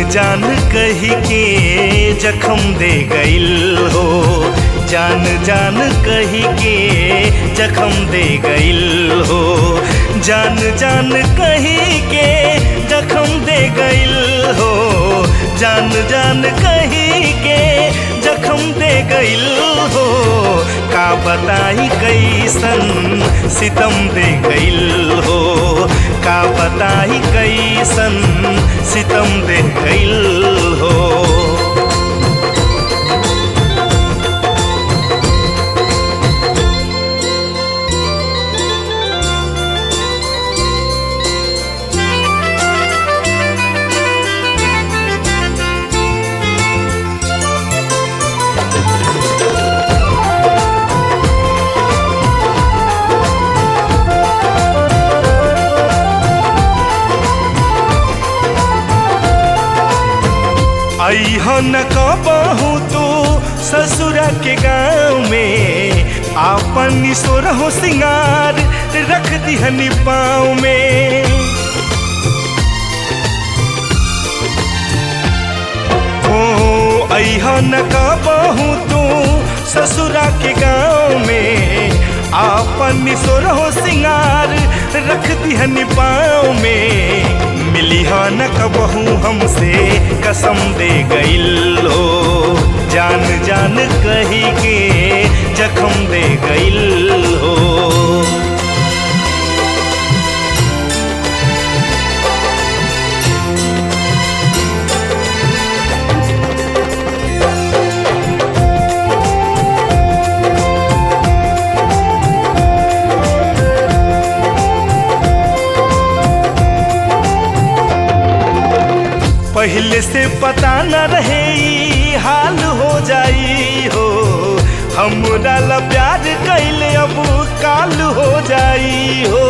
जान कही के जखम दे गइल हो जान जान कही के जखम दे गइल हो जान जान कही के जखम दे गइल हो जान जान कही के जखम दे गइल हो का बताई कैसन सितम दे गइल हो का बताई कैसन सितम दे गइल हो अहन कबहू तू ससुरा के गाँव में आपन सोर हो सिंगार रख दिहनी पाँव में ओ अहन कबहू तू ससुरा के गाँव में आपन सोर हो सिंगार रख दिहनी पाँव में मिली हा न कबहू हमसे कसम दे गइल हो जान जान कही के जखम दे गइल हो पहले से पता न रहे ई हाल हो जाई हो हमरा ला प्यार कैले अब काल हो जाई हो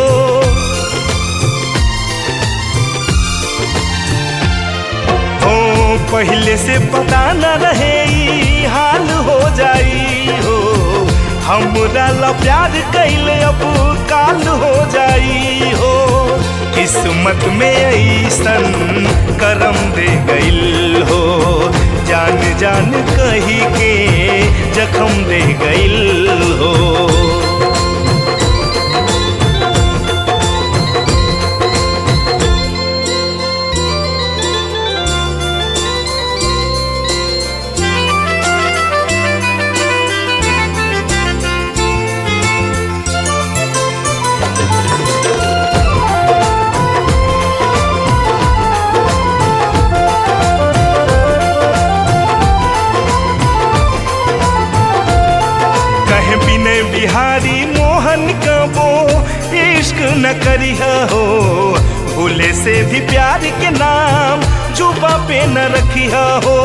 हो पहले से पता न रहे ई हाल हो जाई हो हमरा ला प्यार कैले अब काल हो जाई हो किस्मत में ऐसन करम दे गइल हो जान जान कही के जखम दे गइल हो कहे बिने बिहारी मोहन कबो इश्क न करिह हो भूले से भी प्यार के नाम जुबा पे न रखिह हो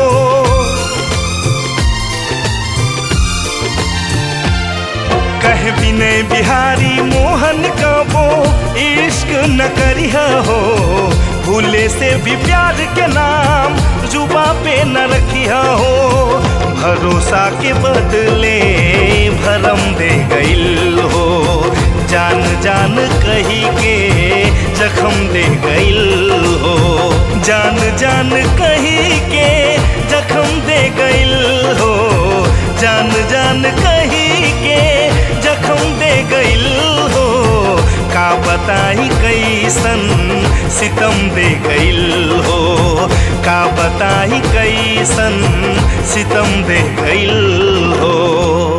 कहे बिने बिहारी मोहन कबो इश्क न करिह हो भूले से भी प्यार के नाम जुबा पे न रखिह हो भरोसा के बदले भरम दे गइल हो जान जान कही के जखम दे गइल हो जान जान कही के जखम दे गइल हो जान जान कही के जखम दे गइल हो का बताई कैसन सितम दे गइल हो का बताई कैसन सितम दे गइल हो